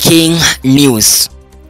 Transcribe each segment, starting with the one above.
Breaking news.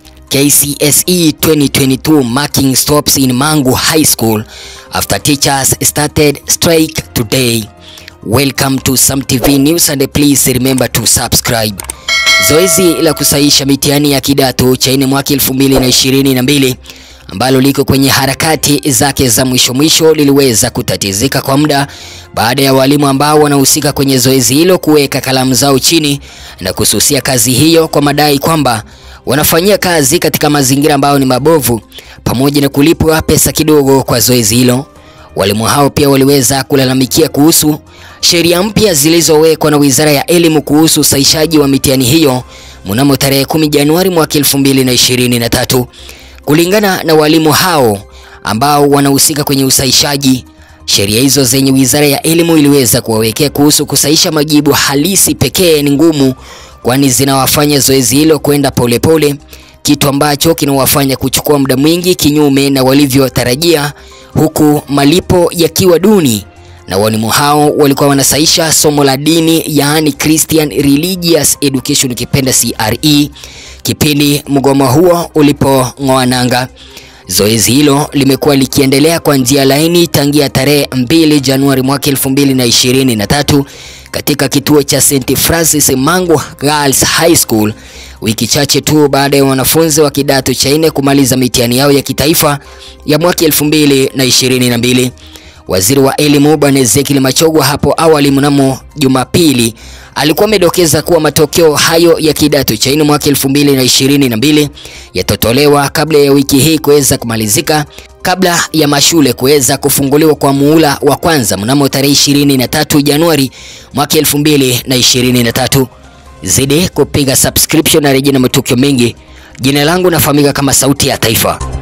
KCSE 2022 marking stops in Mangu High School after teachers started strike today. Welcome to Sam TV News and please remember to subscribe. Zoezi la kusahisha mitihani ya kidato cha nne mwaka 2022 ambalo liko kwenye harakati zake za mwisho mwisho liliweza kutatizika kwa muda baada ya walimu ambao wanahusika kwenye zoezi hilo kuweka kalamu zao chini na kususia kazi hiyo kwa madai kwamba wanafanyia kazi katika mazingira ambayo ni mabovu pamoja na kulipwa pesa kidogo kwa zoezi hilo. Walimu hao pia waliweza kulalamikia kuhusu sheria mpya zilizowekwa na Wizara ya Elimu kuhusu usahishaji wa mitihani hiyo mnamo tarehe 10 Januari mwaka 2023. Kulingana na walimu hao ambao wanahusika kwenye usahishaji, sheria hizo zenye Wizara ya Elimu iliweza kuwawekea kuhusu kusahisha majibu halisi pekee ni ngumu, kwani zinawafanya zoezi hilo kwenda polepole, kitu ambacho kinawafanya kuchukua muda mwingi kinyume na walivyotarajia, huku malipo yakiwa duni. Na walimu hao walikuwa wanasahisha somo la dini, yaani Christian Religious Education, ukipenda CRE, kipindi mgomo huo ulipong'oa nanga. Zoezi hilo limekuwa likiendelea kwa njia laini tangia tarehe 2 Januari mwaka 2023 katika kituo cha St Francis Mangu Girls High School, wiki chache tu baada ya wanafunzi wa kidato cha nne kumaliza mitihani yao ya kitaifa ya mwaka 2022. Waziri wa Elimu Bwana Ezekiel Machogwa hapo awali mnamo Jumapili alikuwa amedokeza kuwa matokeo hayo ya kidato cha nne mwaka 2022 yatatolewa kabla ya wiki hii kuweza kumalizika kabla ya mashule kuweza kufunguliwa kwa muhula wa kwanza mnamo tarehe 23 Januari mwaka 2023. Zidi kupiga subscription na rejea na matukio mengi. Jina langu nafahamika kama Sauti ya Taifa.